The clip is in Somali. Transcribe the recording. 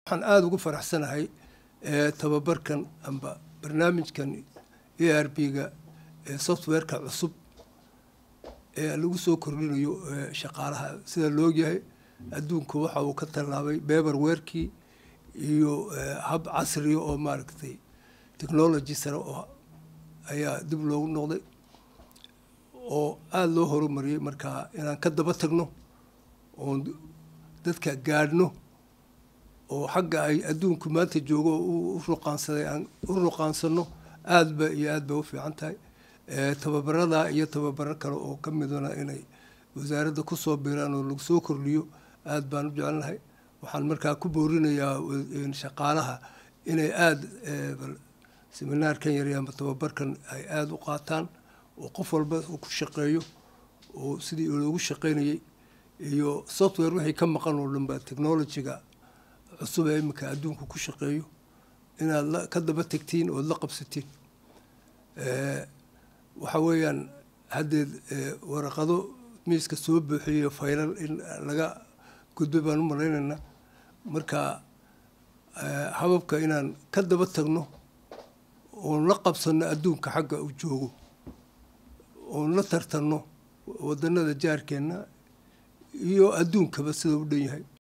waxaan aada ugu faraxsanahay tababarkan amba barnaamijkan a r b-ga ee softwareka cusub ee lagu soo kordhinayo shaqaalaha sida loogyahay adduunku waxa uu ka tallaabay beberwerkii iyo hab casriya oo maaragtay technology sare oo ayaa dib loogu noqday oo aada loo horumariyey markaa inaan ka daba tagno oon dadka gaadhno oo xagga ay adduunku maanta joogo u ruqaansaday aan u ruqaansano aada ba iyo aada bay u fiican tahay tababarada iyo tababaro kale oo ka midana inay wasaaradda kusoo biiraan oo lagu soo kordhiyo aada baan u jecelnahay waxaan markaa ku boorinayaa shaqaalaha inay aada seminaarkan yar ama tababarkan ay aada u qaataan oo qof walba uu ku shaqeeyo oo sidii loogu shaqeynayay iyo software wixii ka maqan oo dhan ba technologyga cusub ee iminka adduunku ku shaqeeyo inaad ka daba tegtiin ood la qabsatiin waxa weeyaan haddeed waraqado miiska soo buuxiyo faylal in laga gudbay baan u malaynaynaa marka hababka inaan ka daba tagno oon la qabsanno adduunka xagga uu joogo oon la tartanno waddanada jaarkeenna iyo adduunkaba sida u dhan yahay